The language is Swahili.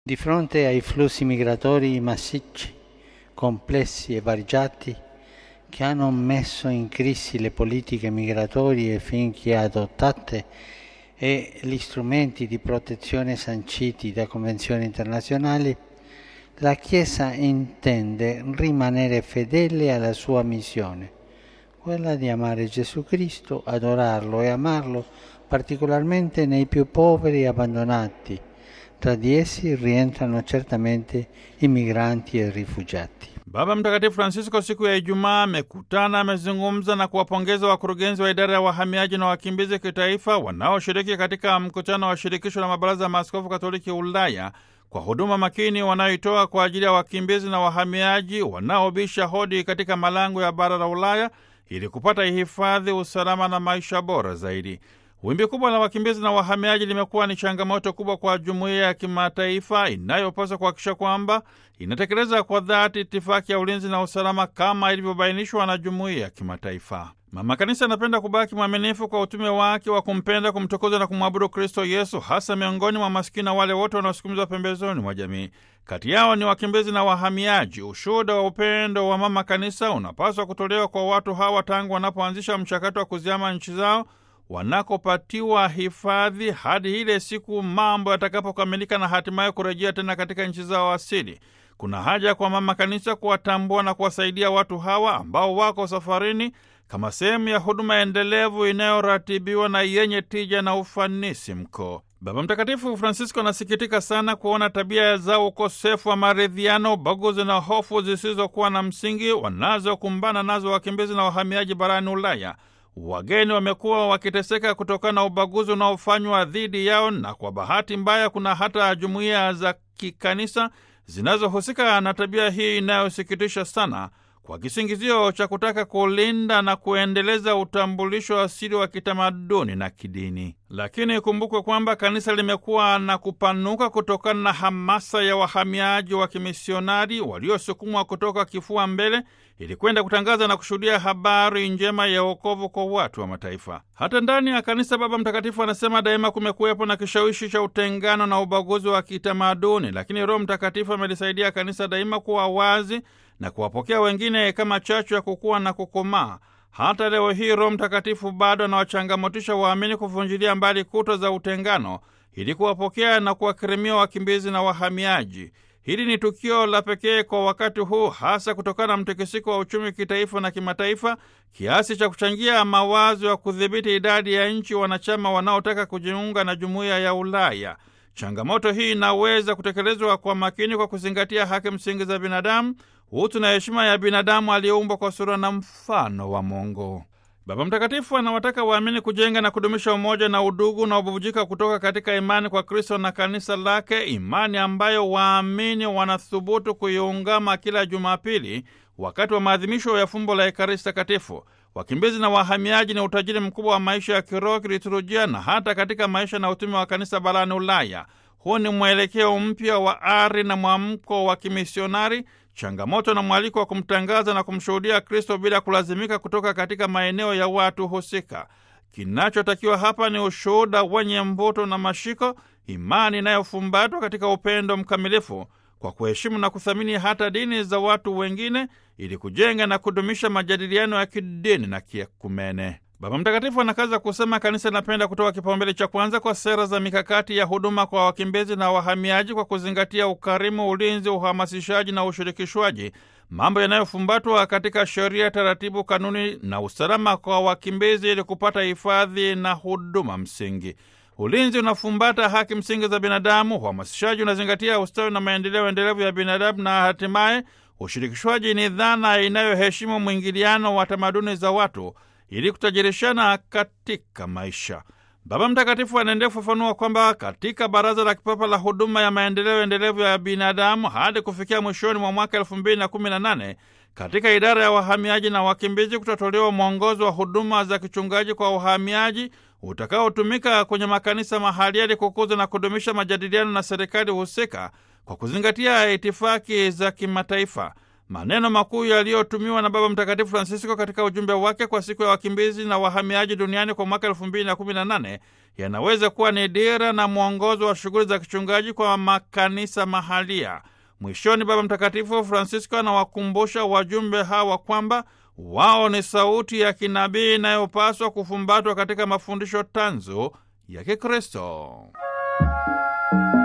Di fronte ai flussi migratori massicci, complessi e variegati che hanno messo in crisi le politiche migratorie finché adottate e gli strumenti di protezione sanciti da convenzioni internazionali, la Chiesa intende rimanere fedele alla sua missione, quella di amare Gesù Cristo, adorarlo e amarlo particolarmente nei più poveri e abbandonati. Tra di essi rientrano certamente i migranti e i rifugiati. Baba Mtakatifu Francisco siku ya Ijumaa amekutana, amezungumza na kuwapongeza wakurugenzi wa idara ya wahamiaji na wakimbizi kitaifa wanaoshiriki katika mkutano wa shirikisho la mabaraza ya maaskofu katoliki Ulaya kwa huduma makini wanayoitoa kwa ajili ya wakimbizi na wahamiaji wanaobisha hodi katika malango ya bara la Ulaya ili kupata hifadhi, usalama na maisha bora zaidi. Wimbi kubwa la wakimbizi na wahamiaji limekuwa ni changamoto kubwa kwa jumuiya ya kimataifa inayopaswa kuhakikisha kwamba inatekeleza kwa dhati itifaki ya ulinzi na usalama kama ilivyobainishwa na jumuiya ya kimataifa. Mama Kanisa anapenda kubaki mwaminifu kwa utume wake wa kumpenda, kumtukuza na kumwabudu Kristo Yesu, hasa miongoni mwa masikini na wale wote wanaosukumizwa pembezoni mwa jamii. Kati yao ni wakimbizi na wahamiaji. Ushuhuda wa upendo wa Mama Kanisa unapaswa kutolewa kwa watu hawa tangu wanapoanzisha mchakato wa kuziama nchi zao wanakopatiwa hifadhi hadi ile siku mambo yatakapokamilika na hatimaye kurejea tena katika nchi zao asili. Kuna haja kwa Mama Kanisa kuwatambua na kuwasaidia watu hawa ambao wako safarini kama sehemu ya huduma endelevu inayoratibiwa na yenye tija na ufanisi mkuu. Baba Mtakatifu Francisco anasikitika sana kuona tabia za ukosefu wa maridhiano, ubaguzi na hofu zisizokuwa na msingi wanazokumbana nazo wakimbizi na wahamiaji barani Ulaya. Wageni wamekuwa wakiteseka kutokana na ubaguzi unaofanywa dhidi yao, na kwa bahati mbaya kuna hata jumuiya za kikanisa zinazohusika na tabia hii inayosikitisha sana, kwa kisingizio cha kutaka kulinda na kuendeleza utambulisho asili wa kitamaduni na kidini. Lakini ikumbukwe kwamba kanisa limekuwa na kupanuka kutokana na hamasa ya wahamiaji wa kimisionari waliosukumwa kutoka kifua mbele ili kwenda kutangaza na kushuhudia habari njema ya wokovu kwa watu wa mataifa. Hata ndani ya kanisa, Baba Mtakatifu anasema daima kumekuwepo na kishawishi cha utengano na ubaguzi wa kitamaduni, lakini Roho Mtakatifu amelisaidia kanisa daima kuwa wazi na kuwapokea wengine kama chachu ya kukua na kukomaa. Hata leo hii Roho Mtakatifu bado anawachangamotisha waamini kuvunjilia mbali kuta za utengano ili kuwapokea na kuwakirimia wakimbizi na wahamiaji. Hili ni tukio la pekee kwa wakati huu, hasa kutokana na mtikisiko wa uchumi kitaifa na kimataifa, kiasi cha kuchangia mawazo ya kudhibiti idadi ya nchi wanachama wanaotaka kujiunga na jumuiya ya Ulaya. Changamoto hii inaweza kutekelezwa kwa makini kwa kuzingatia haki msingi za binadamu, utu na heshima ya binadamu aliyeumbwa kwa sura na mfano wa Mungu. Baba Mtakatifu anawataka waamini kujenga na kudumisha umoja na udugu unaobubujika kutoka katika imani kwa Kristo na kanisa lake, imani ambayo waamini wanathubutu kuiungama kila Jumapili wakati wa maadhimisho ya fumbo la Ekaristi Takatifu. Wakimbizi na wahamiaji ni utajiri mkubwa wa maisha ya kiroho, kiliturujia na hata katika maisha na utume wa kanisa barani Ulaya. Huu ni mwelekeo mpya wa ari na mwamko wa kimisionari, changamoto na mwaliko wa kumtangaza na kumshuhudia Kristo bila kulazimika kutoka katika maeneo ya watu husika. Kinachotakiwa hapa ni ushuhuda wenye mvuto na mashiko, imani inayofumbatwa katika upendo mkamilifu kwa kuheshimu na kuthamini hata dini za watu wengine ili kujenga na kudumisha majadiliano ya kidini na kiekumene. Baba Mtakatifu anakaza kusema kanisa linapenda kutoa kipaumbele cha kwanza kwa sera za mikakati ya huduma kwa wakimbizi na wahamiaji kwa kuzingatia ukarimu, ulinzi, uhamasishaji na ushirikishwaji, mambo yanayofumbatwa katika sheria, taratibu, kanuni na usalama kwa wakimbizi ili kupata hifadhi na huduma msingi. Ulinzi unafumbata haki msingi za binadamu, uhamasishaji unazingatia ustawi na maendeleo endelevu ya binadamu, na hatimaye ushirikishwaji ni dhana inayoheshimu mwingiliano wa tamaduni za watu ili kutajirishana katika maisha. Baba Mtakatifu anaendelea kufafanua kwamba katika Baraza la Kipapa la Huduma ya Maendeleo Endelevu ya Binadamu hadi kufikia mwishoni mwa mwaka elfu mbili na kumi na nane katika idara ya wahamiaji na wakimbizi kutatolewa mwongozo wa huduma za kichungaji kwa wahamiaji utakaotumika kwenye makanisa mahali ili kukuza na kudumisha majadiliano na serikali husika kwa kuzingatia itifaki za kimataifa. maneno makuu yaliyotumiwa na Baba Mtakatifu Francisco katika ujumbe wake kwa siku ya wakimbizi na wahamiaji duniani kwa mwaka elfu mbili na kumi na nane yanaweza kuwa ni dira na mwongozo wa shughuli za kichungaji kwa makanisa mahalia. Mwishoni, Baba Mtakatifu Francisco anawakumbusha wajumbe hawa kwamba wao ni sauti ya kinabii inayopaswa kufumbatwa katika mafundisho tanzu ya Kikristo.